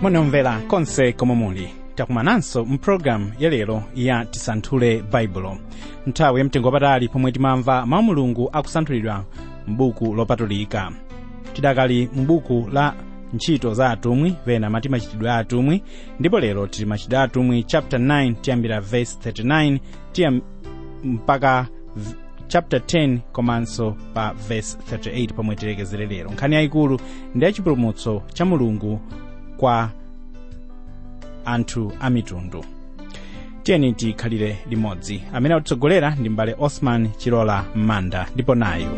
onomvera konse komwe muli takumananso mpulogalamu yalero ya tisanthule baibulo nthawi yamtengo wapatali pomwe timamva mawu mulungu akusanthulidwa m'buku lopatulika tidakali m'buku la ntchito za atumwi pena mati machitidwe a atumwi ndipo lero tili machitidwe a atumwi chapter 9 tiyambira verse 39 tiya mpaka v- chapter 10 komanso pa verse 38 pomwe tilekezere lero nkhani yayikulu ndi yachipulumutso cha mulungu kwa anthu a mitundu tiyeni tikhalire limodzi amene atitsogolera ndi mbale osman chilola manda ndipo nayo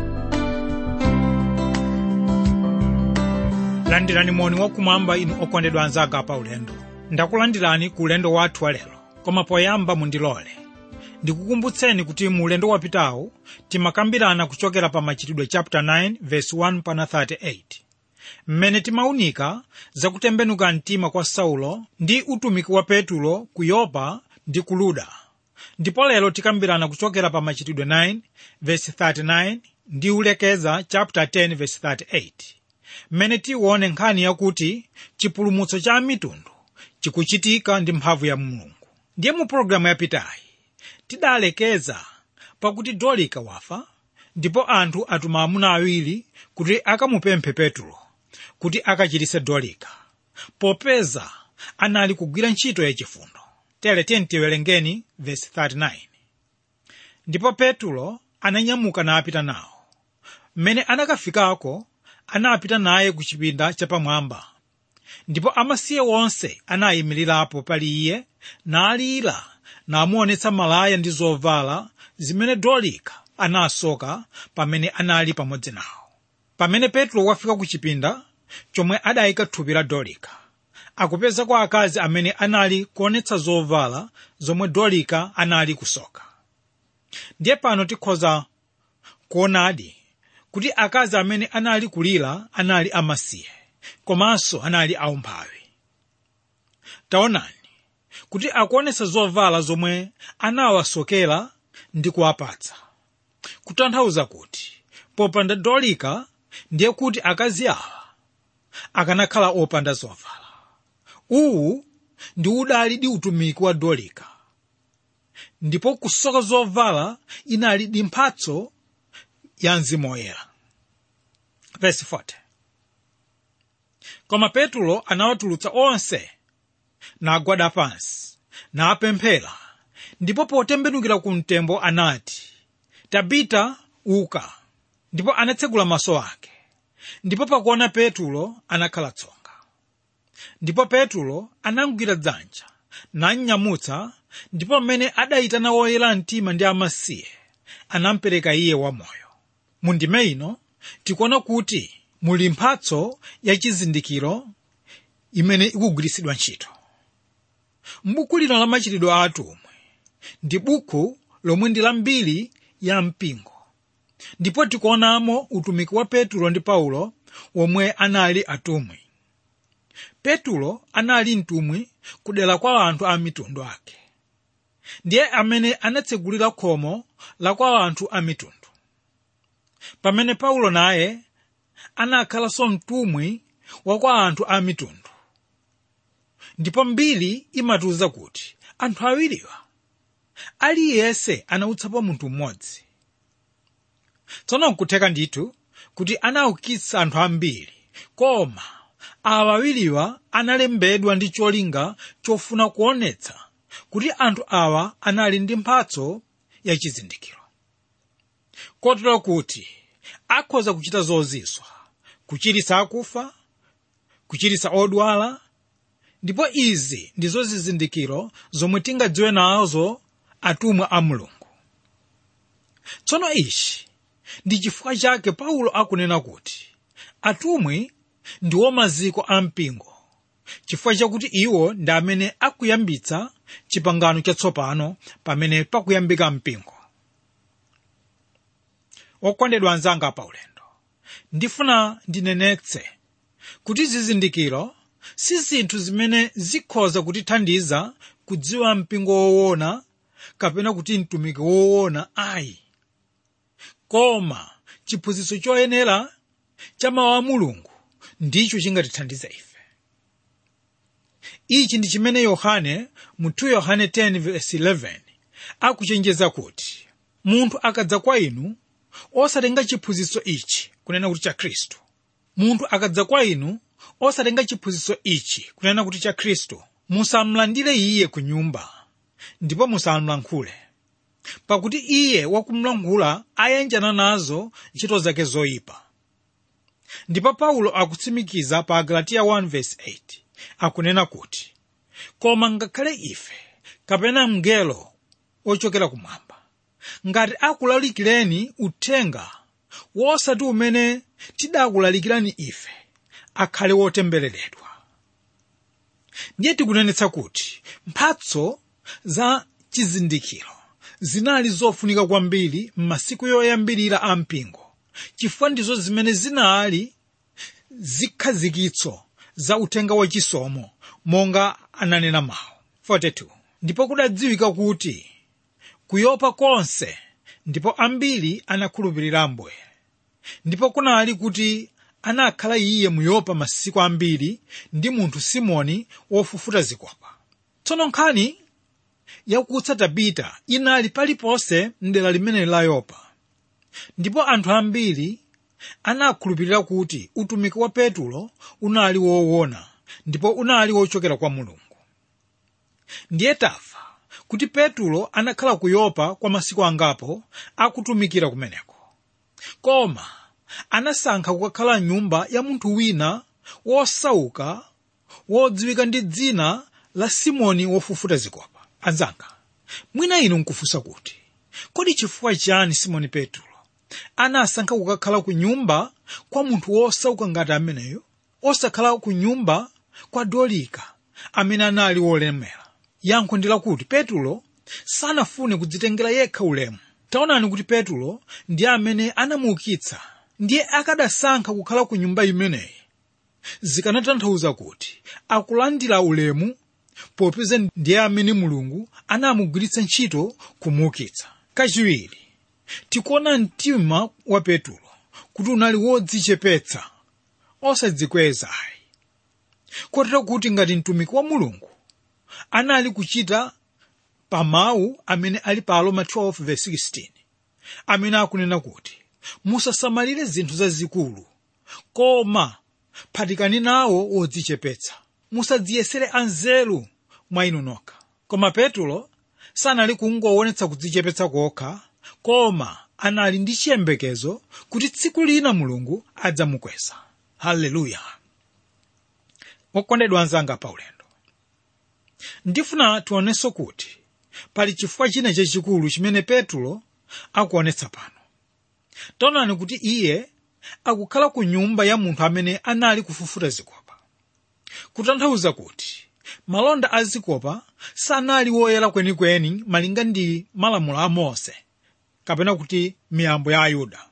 landirani moni wakumwamba inu okondedwa anzanga pa ulendo ndakulandirani ku ulendo wathu walero koma poyamba mundilole ndikukumbutseni kuti mu ulendo wapitawu timakambirana kuchokera pa machitidwe chapter 9 verse 1 pana 38 mmene timaunika zakutembenuka mtima kwa saulo ndi utumiki wa petulo ku yopa ndi ku luda ndipo lero tikambirana kuchokera pa machitidwe 9 verse 39 ndi ulekeza chapter 10 verse 38 mmene tione nkhani yakuti chipulumutso cha mitundu chikuchitika ndi mphamvu ya mulungu ndiye mu pologalamu yapitayi tidalekeza pakuti dolika wafa ndipo anthu atuma amuna awiri kuti akamupemphe petulo kuti akachiritse dolika popeza anali kugwira ntchito yachifundo tere tiyeni tiwerengeni vesi 39 ndipo petulo ananyamuka napita nawo mmene anakafikako anapita naye ku chipinda chapamwamba ndipo amasiye wonse anayimirirapo pali iye nalira namuonetsa malaya ndi zovala zimene dolika anasoka pamene anali pamodzi nawo pamene petro wafika ku chipinda chomwe adayika thupi la dolika akupeza kwa akazi amene anali kuonetsa zovala zomwe dolika anali kusoka ndiye pano tikhoza kuonadi kuti akazi amene anali kulira anali amasiye komanso anali aumphawi taonani kuti akuonetsa zovala zomwe anawasokera ndi kuwapatsa kutanthauza kuti popanda dolika ndiye kuti akazi awa akanakhala opanda zovala uwu ndi udali di utumiki wa dolika ndipo kusoka zovala inali di mphatso ya mzimu woyera verse 40 koma petulo anawatulutsa onse nagwada pansi napemphera ndipo potembenukira ku mtembo anati tabita uka ndipo anatsegula maso ake ndipo pakuona petulo anakhala tsonga ndipo petulo anamugwira dzanja namnyamutsa ndipo mmene adayitana woyera mtima ndi amasiye anampereka iye wamoyo mu ndime ino tikuona kuti muli mphatso yachizindikiro imene ikugwiritsidwa ntchito m'buku lino la machitidwe a atumwi ndi buku lomwe ndi lambiri ya mpingo ndipo tikuonamo utumiki wa petulo ndi paulo womwe anali atumwi petulo anali mtumwi kudera kwa anthu a mitundu ake ndiye amene anatsegulira khomo la kwa anthu a mitundu pamene paulo naye anakhalanso mtumwi wa kwa anthu a mitundu ndipo mbiri imatiwuza kuti anthu awiriwa aliyense anautsapo munthu mmodzi tsono nkutheka ndithu kuti anaukitsa anthu ambiri koma awa awiriwa analembedwa ndi cholinga chofuna kuonetsa kuti anthu awa anali ndi mphatso yachizindikiro kotero kuti akhoza kuchita zozizwa kuchiritsa akufa kuchiritsa odwala ndipo izi ndizo zizindikiro zomwe tingadziwe nazo atumwi a mulungu tsono ichi ndi chifukwa chake paulo akunena kuti atumwi ndiwo maziko a mpingo chifukwa chakuti iwo ndi amene akuyambitsa chipangano chatsopano pamene pakuyambika mpingo okondedwa anzanga pa ulendo ndifuna ndinenetse kuti zizindikiro si zinthu zimene zikhoza kutithandiza kudziwa mpingo woona kapena kuti mtumiki woona ayi koma chiphunzitso choyenera cha mawu a mulungu ndicho chingatithandize ife ichi ndi chimene yohane mu 2 yohane 10:11 akuchenjeza kuti munthu akadza kwa inu osatenga chiphunzitso ichi kunena kuti cha khristu munthu akadza kwa inu osatenga chiphunzitso ichi kunena kuti cha khristu musamlandire iye ku nyumba ndipo musamlankhule pakuti iye wakumlankhula ayenjana nazo ntchito zake zoyipa ndipo paulo akutsimikiza pa galatiya 1:8 akunena kuti koma ngakhale ife kapena mngelo ochokera kumwamba ngati akulalikireni uthenga wosati umene tidakulalikirani ife akhale wotembereredwa ndiye tikunenetsa kuti mphatso za chizindikiro zinali zofunika kwambiri m'masiku yoyambirira a mpingo chifukwa ndizo zimene zinali zikhazikitso za uthenga wachisomo monga ananena mawu 42 ndipo kudadziwika kuti kuyopa konse ndipo ambiri anakhulupirira ambuye ndipo kunali kuti anakhala iye muyopa masiku ambiri ndi munthu simoni wofufuta zikopa tsono nkhani yakutsa tabita inali paliponse mdera limeneli la yopa ndipo anthu ambiri anakhulupirira kuti utumiki wa petulo unali woona ndipo unali wochokera kwa mulungu ndiye tafa kuti petulo anakhala ku yopa kwa masiku angapo akutumikira kumeneko koma anasankha kukakhala nyumba ya munthu wina wosauka wodziwika ndi dzina la simoni wofufuta zikopa anzanga mwina inu nkufunsa kuti kodi chifukwa chani simoni petulo anasankha kukakhala ku nyumba kwa munthu wosauka ngati ameneyo osakhala ku nyumba kwa dolika amene anali wolemera yankho ndi lakuti petulo sanafune kudzitengera yekha ulemu taonani kuti petulo ndiye amene anamuukitsa ndiye akadasankha kukhala ku nyumba imeneyi zikanatanthauza kuti akulandira ulemu popeza ndiye amene mulungu anamugwiritsa ntchito kumuukitsa kachiwiri tikuona mtima wa petulo kuti unali wodzichepetsa osadzikweza ayi kotero kuti ngati mtumiki wa mulungu anali kuchita pa mawu amene ali pa aroma 12:16 amene akunena kuti musasamalire zinthu zazikulu koma phatikani nawo wodzichepetsa musadziyesere anzeru mwa inu nokha koma petulo sanali kungoonetsa kudzichepetsa kokha koma anali ndi chiyembekezo kuti tsiku lina mulungu adzamukweza haleluya wokondedwa anzanga paulendo ndifuna tionenso kuti pali chifukwa china chachikulu chimene petulo akuonetsa pano taonani kuti iye akukhala ku nyumba ya munthu amene anali kufufuta zikopa kutanthauza kuti malonda a zikopa sanali woyera kwenikweni malinga ndi malamulo a mose kapena kuti miyambo ya ayuda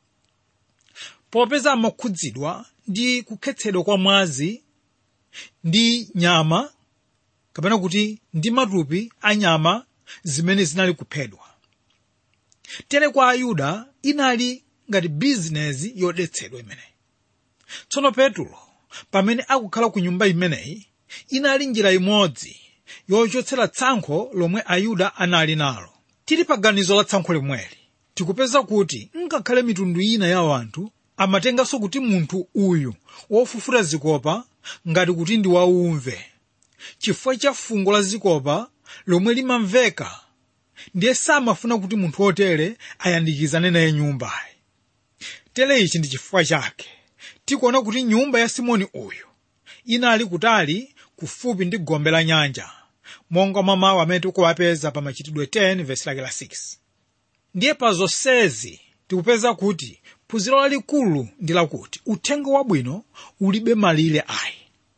popeza amakhudzidwa ndi kukhetsedwa kwa mwazi ndi nyama kapena kuti ndi matupi a nyama zimene zinali kuphedwa tere kwa ayuda inali ngati bizinezi yodetsedwa imeneyi tsono petulo pamene akukhala ku nyumba imeneyi inali njira imodzi yochotsera tsankho lomwe ayuda anali nalo tili pa ganizo la tsankho limweli tikupeza kuti ngakhale mitundu ina ya anthu amatenganso kuti munthu uyu wofufuta zikopa ngati kuti ndi waumve chifukwa cha fungo la zikopa lomwe limamveka ndiye samafuna kuti munthu wotere ayandikizane naye nyumbayi tere ichi ndi chifukwa chake tikuona kuti nyumba ya simoni uyu inali kutali kufupi ndi gombe la nyanja monga mwa mawu amene tikuwapeza pa machitidwe 10 vesi lake la 6 ndiye pa zonsezi tikupeza kuti phunziro lalikulu ndi lakuti uthenga wabwino ulibe malire ayi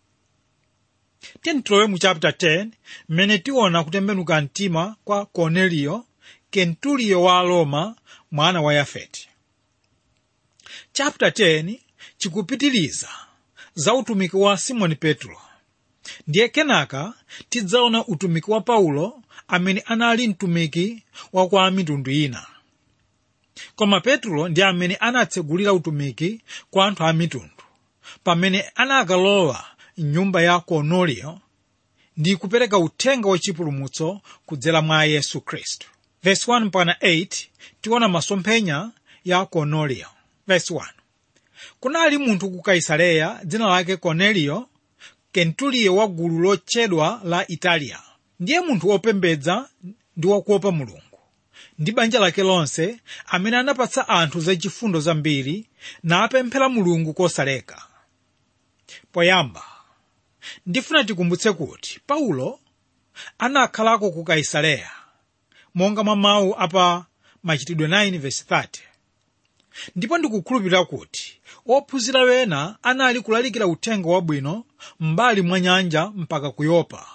tilowe mu chapter 10 mmene tiona kutembenuka mtima kwa korneliyo kentuliyo wa roma mwana wa yafeti chapter 10 chikupitiliza za utumiki wa simoni petro ndiye kenaka tidzaona utumiki wa paulo amene anali mtumiki wa kwa mitundu ina koma petro ndi amene anatsegulira utumiki kwa anthu a mitundu pamene anakalowa mnyumba ya korneliyo ndi kupereka uthenga wachipulumutso kudzera mwa yesu khristu verse 1 mpaka 8 tiona masomphenya ya korneliyo verse 1 kunali munthu ku kaisareya dzina lake korneliyo kentuliyo wa gulu lotchedwa la italiya ndiye munthu wopembedza ndi wakuopa mulungu ndi banja lake lonse amene anapatsa anthu zachifundo zambiri napemphera mulungu kosaleka poyamba ndifuna tikumbutse kuti paulo anakhalako ku kaisareya monga mwa mawu apa machitidwe 9 verse 30 ndipo ndikukhulupirira kuti ophunzira wena anali kulalikira uthenga wabwino m'mbali mwa nyanja mpaka ku yopa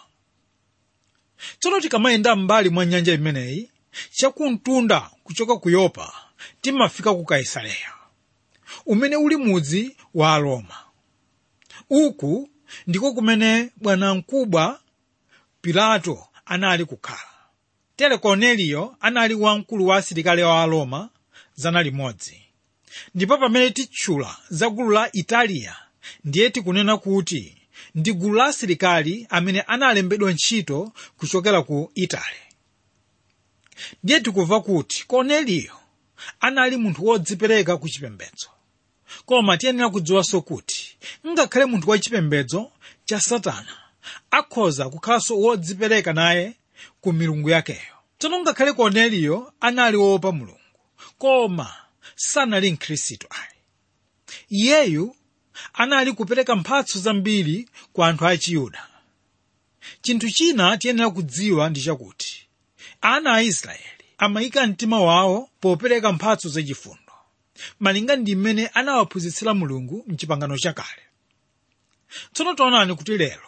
tsono tikamayenda m'mbali mwa nyanja imeneyi chakumtunda kuchoka ku yopa timafika ku kaisareya umene uli mudzi wa aroma uku ndiko kumene bwanamkubwa pilato anali kukhala tere korneliyo anali wamkulu wa asilikali wa aroma zana limodzi ndipo pamene titchula za gulu la italiya ndiye tikunena kuti ndi gulu la asilikali amene analembedwa ntchito kuchokera ku itali ndiye tikumva kuti korneliyo anali munthu wodzipereka ku chipembedzo koma tiyenera kudziwanso kuti ngakhale munthu wachipembedzo cha satana akhoza kukhalanso wodzipereka naye ku milungu yakeyo tsono ngakhale korneliyo anali woopa mulungu koma sanali mkhristu ayi iyeyu anali kupereka mphatso zambiri kwa anthu a chiyuda chinthu china tiyenera kudziwa ndi chakuti ana a israeli amayika mtima wawo popereka mphatso zachifundo malinga ndi mmene anawaphunzitsira mulungu mchipangano chakale tsono taonani kuti lero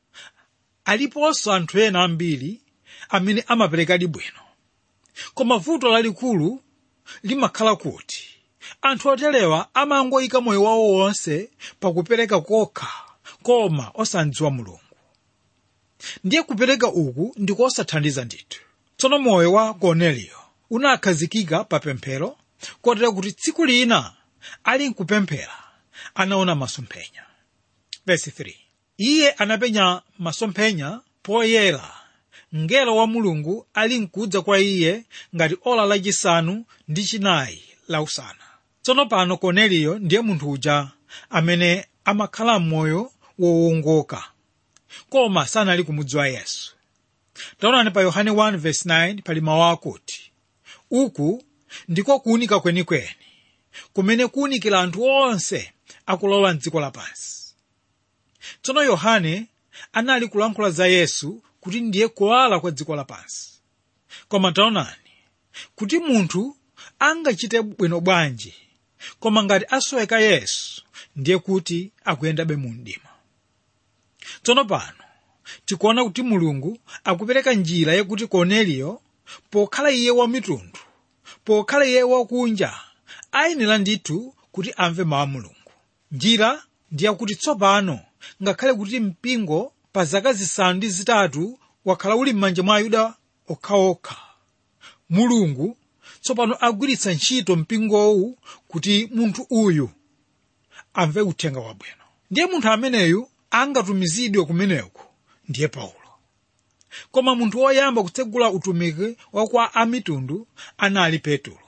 aliponso anthu ena ambiri amene amaperekadi bwino koma vuto lalikulu limakhala kuti anthu oterewa amangoyika moyo wawo wonse pakupereka kokha koma osadziwa mulungu ndiye kupereka uku ndikosathandiza ndithu tsono moyo wa korneliyo unakhazikika pa pemphero kotera kuti tsiku lina ali nkupemphera anaona masomphenya Verse 3. iye anapenya masomphenya poyera mngelo wa mulungu ali nkudza kwa iye ngati ola lachisanu ndi chinayi la usana tsono pano korneliyo ndiye munthu uja amene amakhala m'moyo wowongoka koma sanali kumudziwa yesu taonani pa yohane 1:9 pali mawu akuti uku ndiko kuwunika kwenikweni kumene kuwunikira anthu onse akulowa mdziko lapansi tsono yohane anali kulankhula za yesu kuti ndiye kuwala kwa dziko lapansi koma taonani kuti munthu angachite bwino bwanji koma ngati asoweka yesu ndiye kuti akuyendabe mu mdima tsono pano tikuona kuti mulungu akupereka njira yakuti korneliyo pokhala iye wamitundu pokhala iye wakunja ayenera ndithu kuti amve mawu a mulungu njira ndi yakuti tsopano ngakhale kuti mpingo pa zaka zisanu ndi zitatu wakhala uli m'manja mwa ayuda okhaokha mulungu tsopano agwiritsa ntchito mpingowu kuti munthu uyu amve uthenga wabwino ndiye munthu ameneyu angatumizidwe kumeneku ndiye paulo koma munthu woyamba kutsegula utumiki wa kwa amitundu anali petulo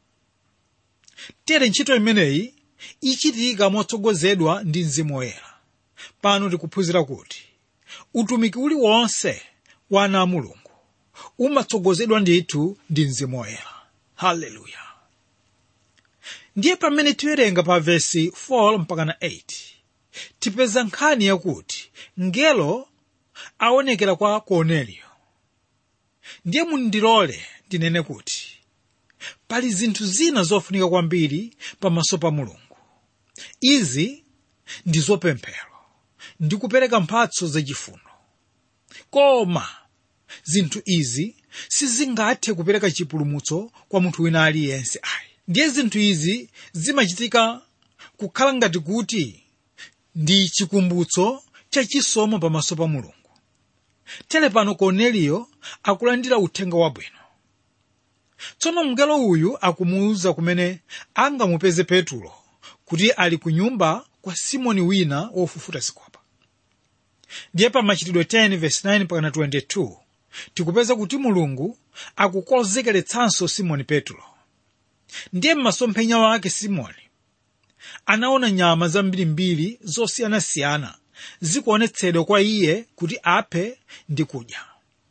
tere ntchito imeneyi ichitika motsogozedwa ndi mzimu woyera pano tikuphunzira kuti utumiki uliwonse wa ana a mulungu umatsogozedwa ndithu ndi mzimu woyera haleluya ndiye pamene tiwerenga pa vesi 4 mpaka na 8 tipeza nkhani yakuti ngelo aonekera kwa korneliyo ndiye mundilole ndinene kuti pali zinthu zina zofunika kwambiri pamaso pa mulungu izi ndi zopemphero ndi kupereka mphatso zachifundo koma zinthu izi sizingathe kupereka chipulumutso kwa munthu wina aliyense ayi ndiye zinthu izi zimachitika kukhala ngati kuti ndi chikumbutso chachisomo pamaso pa mulungu tere pano korneliyo akulandira uthenga wabwino tsono mngelo uyu akumuwuza kumene angamupeze petulo kuti ali ku nyumba kwa simoni wina wofufuta zikopa ndiye pa machitidwe 10 verse 9 pakana 22 tikupeza kuti mulungu akukonzekeretsanso simoni petro ndiye m'masomphenya wake simoni anaona nyama zambirimbiri zosiyanasiyana zikuonetsedwa kwa iye kuti aphe ndi kudya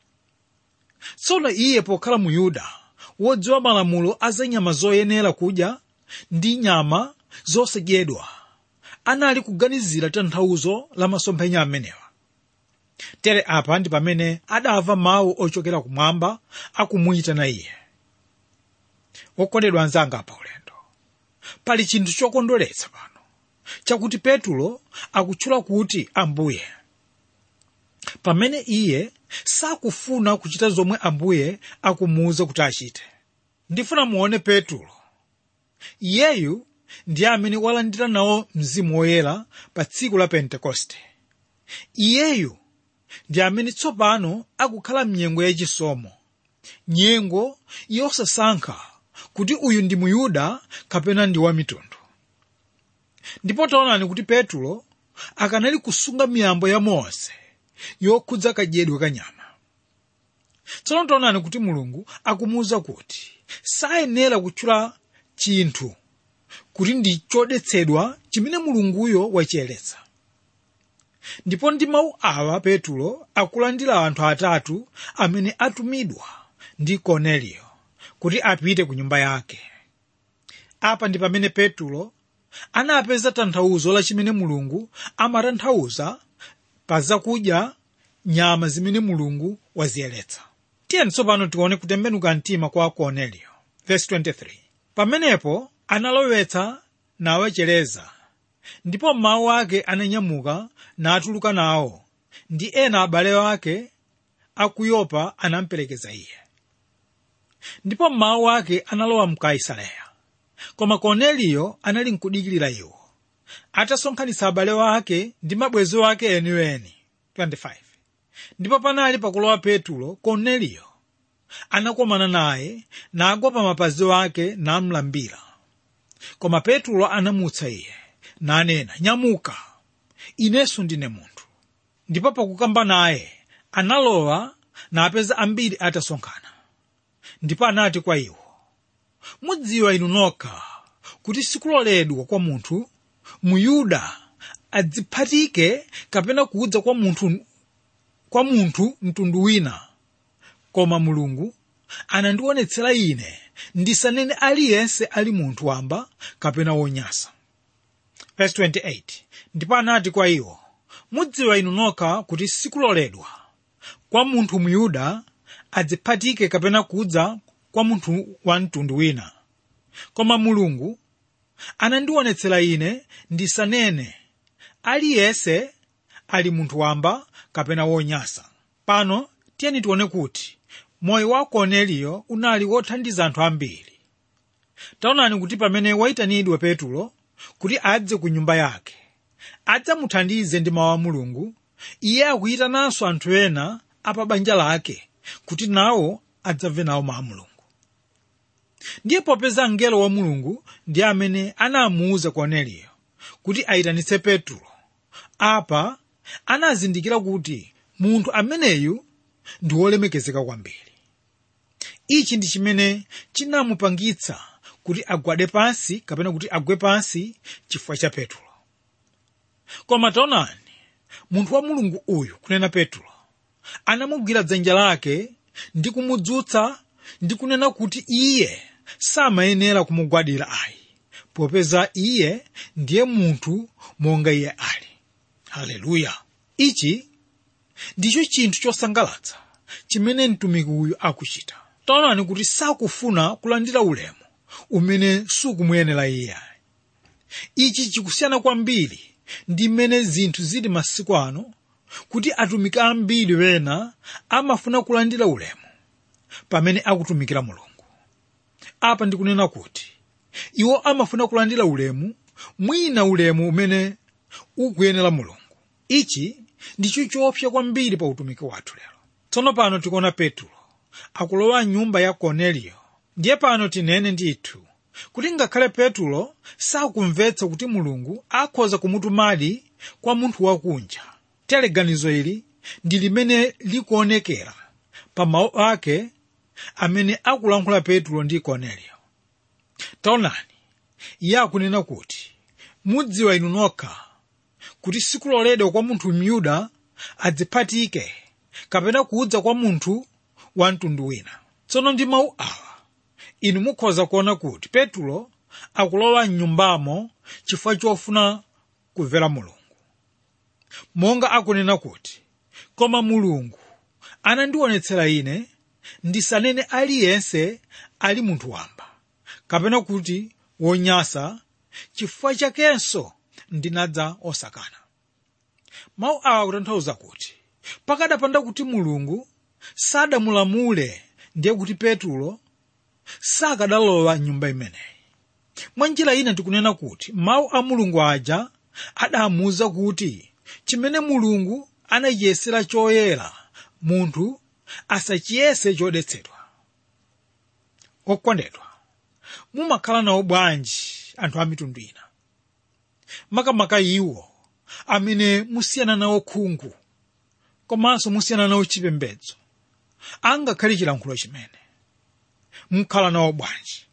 tsono iye pokhala mu yuda wodziwa malamulo a za nyama zoyenera kudya ndi nyama zosadyedwa anali kuganizira tanthauzo la masomphenya amenewa tere apa ndi pamene adamva mawu ochokera kumwamba akumuyitana iye wokondedwa anzanga pa ulendo pali chinthu chokondweretsa pano chakuti petulo akutchula kuti ambuye pamene iye sakufuna kuchita zomwe ambuye akumuwuza kuti achite ndifuna muone petulo iyeyu ndiye amene walandira nawo mzimu woyera pa tsiku la pentekoste iyeyu ndi amene tsopano akukhala mnyengo yachisomo nyengo yosasankha kuti uyu ndi muyuda kapena ndi wamitundu ndipo taonani kuti petulo akanali kusunga miyambo ya mose yokhudza kadyedwe ka nyama tsono taonani kuti mulungu akumuwuza kuti sayenera kutchula chinthu kuti ndi chodetsedwa chimene mulunguyo wachiyeretsa ndipo ndi mawu awa petulo akulandira anthu atatu amene atumidwa ndi korneliyo kuti apite ku nyumba yake apa ndi pamene petulo anapeza tanthauzo la chimene mulungu amatanthauza pa zakudya nyama zimene mulungu waziyeretsa tiyeni tsopano tione kutembenuka mtima kwa korneliyo verse 23 pamenepo analowetsa nawachereza ndipo mawu ake ananyamuka natuluka nawo ndi ena abale ake aku yopa anamperekeza iye ndipo mawu ake analowa mu kaisareya koma korneliyo anali nkudikirira iwo atasonkhanitsa abale ake ndi mabwenzi ake eniweni 25 ndipo panali pakulowa petulo korneliyo anakomana naye nagwa pa mapazi ake namlambira koma petulo anamutsa iye nanena nyamuka inenso ndine munthu ndipo pakukamba naye analowa napeza ambiri atasonkhana ndipo anati kwa iwo mudziwa inu nokha kuti sikuloledwa kwa munthu muyuda adziphatike kapena kudza kwa munthu kwa munthu mtundu wina koma mulungu anandionetsera ine ndisanene aliyense ali munthu wamba kapena wonyasa Verse 28 ndipo anati kwa iwo mudziwa inu nokha kuti sikuloledwa kwa munthu muyuda adziphatike kapena kudza kwa munthu wa mtundu wina koma mulungu anandionetsera ine ndisanene aliyense ali munthu wamba kapena wonyasa pano tiyeni tione kuti moyo wa korneliyo unali wothandiza anthu ambiri taonani kuti pamene wayitanidwa petulo kuti adze ku nyumba yake adzamuthandize ndi mawu a mulungu iye akuyitananso anthu ena apa banja lake kuti nawo adzamve nawo mawu a mulungu ndiye popeza mngelo wa mulungu ndi amene anamuwuza korneliyo kuti ayitanitse petulo apa anazindikira kuti munthu ameneyu ndi wolemekezeka kwambiri ichi ndi chimene chinamupangitsa kuti agwade pansi kapena kuti agwe pansi chifukwa cha petulo koma taonani munthu wa mulungu uyu kunena petulo anamugwira dzanja lake ndi kumudzutsa ndi kunena kuti iye samayenera kumugwadira ayi popeza iye ndiye munthu monga iye ali haleluya ichi ndicho chinthu chosangalatsa chimene mtumiki uyu akuchita taonani kuti sakufuna kulandira ulemu umene sukumuyenera iye ichi chikusiyana kwambiri ndi mmene zinthu zili masiku ano kuti atumiki ambiri wena amafuna kulandira ulemu pamene akutumikira mulungu apa ndikunena kuti iwo amafuna kulandira ulemu mwina ulemu umene ukuyenera mulungu ichi ndicho choopsa kwambiri pa utumiki wathu lero tsono pano tikuona petulo akulowa nyumba ya korneliyo ndiye pano tinene ndithu kuti ngakhale petulo sakumvetsa kuti mulungu akhoza kumutumadi kwa munthu wakunja tere ganizo ili ndi limene likuonekera pa mawu ake amene akulankhula petro ndi korneliyo taonani iye akunena kuti mudziwa inu nokha kuti sikuloledwa kwa munthu myuda adziphatike kapena kudza kwa munthu wa mtundu wina tsono ndi mawu awa inu mukhoza kuona kuti petro akulowa mnyumbamo chifukwa chofuna kumvera mulungu monga akunena kuti koma mulungu anandionetsera ine ndisanene aliyense ali munthu wamba kapena kuti wonyasa chifukwa chakenso ndinadza osakana mawu awa akutanthauza kuti pakadapanda kuti mulungu sadamulamule ndiye kuti petro sakadalowa nyumba imeneyi mwa njira ina tikunena kuti mawu a mulungu aja adamuwuza kuti chimene mulungu anachiyesera choyera munthu asachiyese chodetsedwa okondedwa mumakhala nawo bwanji anthu a mitundu ina makamaka iwo amene musiyana nawo khungu komanso musiyana nawo chipembedzo angakhale chilankhulo chimene mukhala nawo bwanji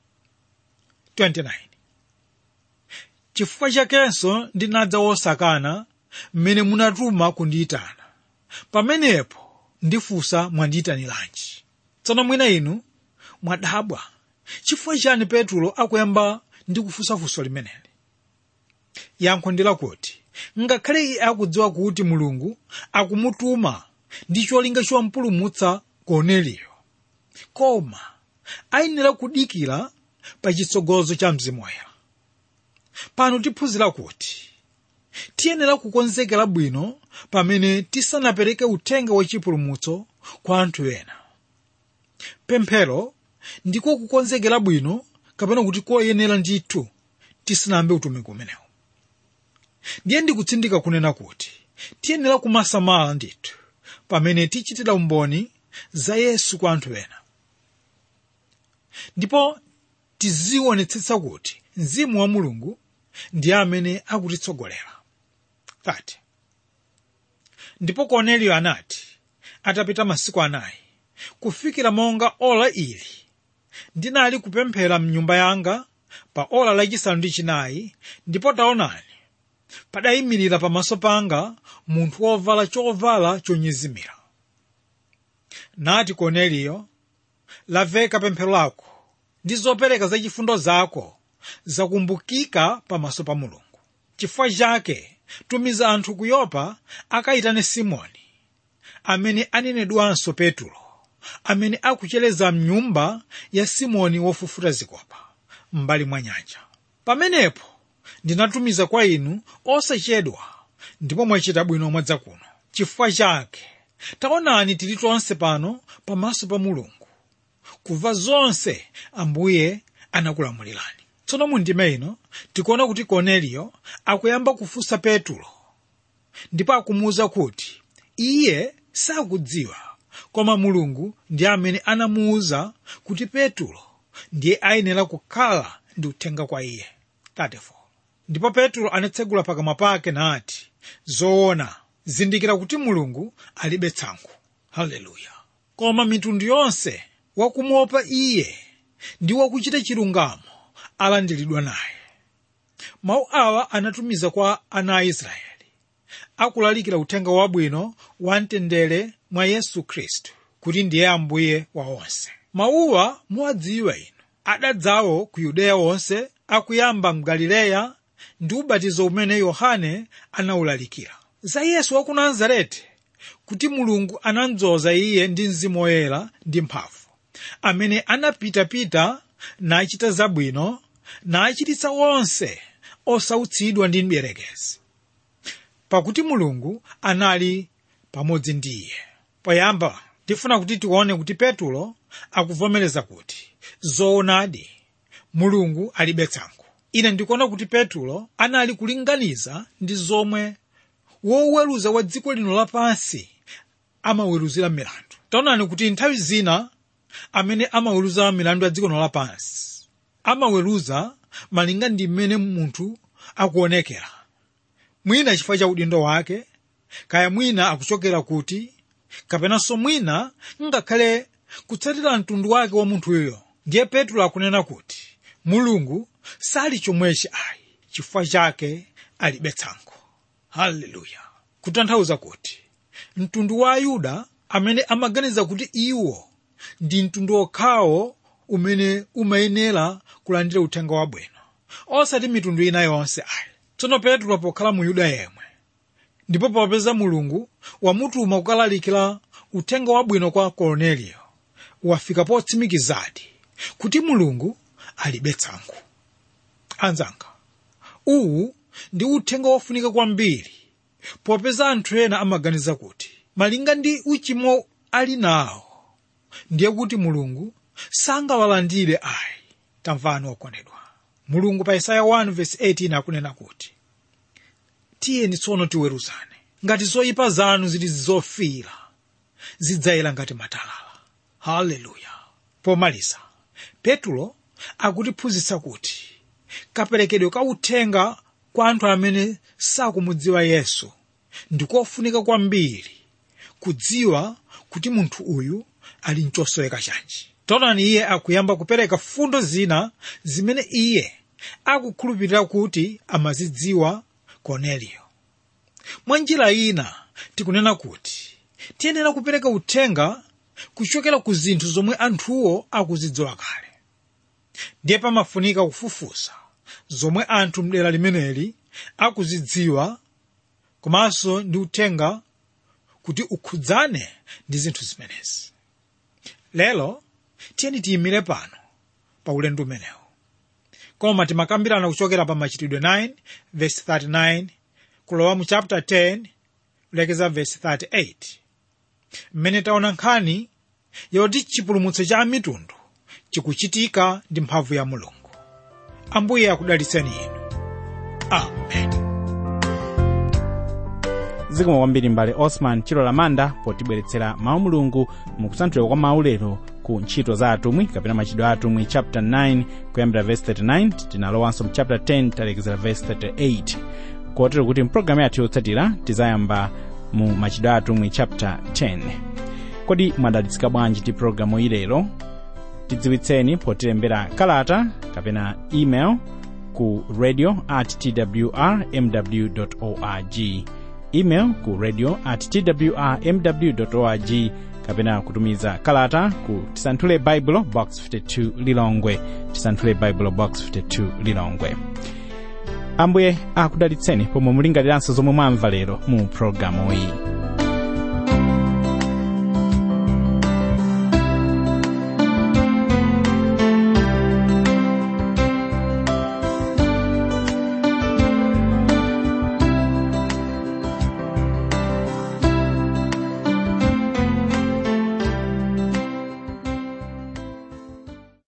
29 chifukwa chakenso ndinadza wosakana mmene munatuma kundiyitana pamenepo ndifunsa mwandiyitaniranji tsono mwina inu mwadabwa chifukwa chani petro akuyamba ndi kufunsafunso limeneli yankho ndi lakuti ngakhale iye akudziwa kuti mulungu akumutuma ndi cholinga chompulumutsa korneliyo koma ayenera kudikira pa chitsogozo cha mzimu woyera pano tiphunzira kuti tiyenera kukonzekera bwino pamene tisanapereke uthenga wachipulumutso kwa anthu ena pemphero ndiko kukonzekera bwino kapena kuti koyenera ndithu tisanayambe utumiki umenewu ndiye ndikutsindika kunena kuti tiyenera kumasamala ndithu pamene tichitira umboni za yesu kwa anthu ena ndipo tizionetsetsa kuti mzimu wa mulungu ndiye amene akutitsogolera 30 ndipo korneliyo anati atapita masiku anayi kufikira monga ola ili ndinali kupemphera mnyumba yanga pa ola lachisanu ndi chinayi ndipo taonani padayimirira pamaso panga munthu wovala chovala chonyezimira nati korneliyo lamveka pemphero lako ndi zopereka zachifundo zako zakumbukika pamaso pa mulungu chifukwa chake tumiza anthu ku yopa akayitane simoni amene anenedwanso petro amene akuchereza mnyumba ya simoni wofufuta zikopa m'mbali mwa nyanja pamenepo ndinatumiza kwa inu osachedwa ndipo mwachita bwino mwadza kuno chifukwa chake taonani tili tonse pano pamaso pa mulungu kumva zonse ambuye anakulamulirani tsono mu ndime ino tikuona kuti korneliyo akuyamba kufunsa petro ndipo akumuwuza kuti iye sakudziwa koma mulungu ndiye amene anamuwuza kuti petro ndiye ayenera kukhala ndi uthenga kwa iye 34 ndipo petro anatsegula pakamwa pake nati zoona zindikira kuti mulungu alibe tsankho haleluya koma mitundu yonse wakumuopa iye ndi wakuchita chilungamo alandiridwa naye mawu awa anatumiza kwa ana a israeli akulalikira uthenga wabwino wa mtendere mwa yesu khristu kuti ndiye ambuye wa onse mawuwa muwadziwa inu adadzawo ku yudeya wonse akuyamba mgalileya ndi ubatizo umene yohane anawulalikira za yesu wa ku nazareti kuti mulungu anamdzoza iye ndi mzimu woyera ndi mphamvu amene anapitapita nachita zabwino nachititsa onse osautsidwa ndi mdierekezi pakuti mulungu anali pamodzi ndi iye poyamba tifuna kuti tione kuti petulo akuvomereza kuti zoonadi mulungu alibe tsankho ine ndikuona kuti petulo anali kulinganiza ndi zomwe woweruza wa dziko lino lapansi amaweruzira milandu taonani kuti nthawi zina amene amaweruza milandu ya dziko lino lapansi amaweruza malinga ndi mmene munthu akuonekera mwina chifukwa cha udindo wake kaya mwina akuchokera kuti kapenanso mwina ngakhale kutsatira mtundu wake wa munthuyo ndiye petro akunena kuti mulungu sali chomwechi ayi chifukwa chake alibe tsankho haleluya kutanthauza kuti mtundu wa ayuda amene amaganiza kuti iwo ndi mtundu okhawo umene umayenera kulandira uthenga wabwino osati mitundu ina yonse ayi tsono petro pokhala mu yuda yemwe ndipo popeza mulungu wamutuma kukalalikira uthenga wabwino kwa korneliyo wafika potsimikizadi kuti mulungu alibe tsankho anzanga uwu ndi uthenga wofunika kwambiri popeza anthu ena amaganiza kuti malinga ndi uchimo ali nawo ndiye kuti mulungu sangawalandire ayi tamvani okondedwa mulungu pa isaya 1:18 akunena kuti tiyeni tsono tiweruzane ngati zoyipa zanu zili zofira zidzayera ngati matalala haleluya pomaliza petulo akutiphunzitsa kuti kaperekedwe ka uthenga kwa anthu amene sakumudziwa yesu ndikofunika kwambiri kudziwa kuti munthu uyu ali mchosoweka chanji taonani iye akuyamba kupereka fundo zina zimene iye akukhulupirira kuti amazidziwa korneliyo mwa njira ina tikunena kuti tiyenera kupereka uthenga kuchokera ku zinthu zomwe anthuwo akuzidziwa kale ndiye pamafunika kufufuza zomwe anthu mdera limeneli akuzidziwa komanso ndi uthenga kuti ukhudzane ndi zinthu zimenezi lero tiyeni tiyimire pano pa ulendo umenewu koma timakambirana kuchokera pa machitidwe 9 verse 39 kulowa mu chapter 10 kulekeza verse 38 mmene taona nkhani yoti chipulumutso cha mitundu chikuchitika ndi mphamvu ya mulungu ambuye akudalitseni inu amen zikomo kwambiri mbale osman chilo lamanda potibweretsera mawu mulungu mukusanthulira kwa mawu lero ku ntchito za atumwi kapena machitidwe a atumwi chapter 9 kuyambira verse 39 tinalowanso mu chapter 10 talekezera verse 38 kotero kuti mpulogalamu yathu yotsatira tizayamba mu machitidwe a atumwi chapter 10 kodi mwadalitsika bwanji ndi pulogalamu iyi lero tidziwitseni potilembera kalata kapena email ku radio at twr mw org email ku radio at twrmw org kapena kutumiza kalata ku tisanthule baibulo box 52 lilongwe tisanthule baibulo box 52 lilongwe ambuye akudalitseni pomwe mulingaliranso zomwe mwamva lero mu pulogalamu iyi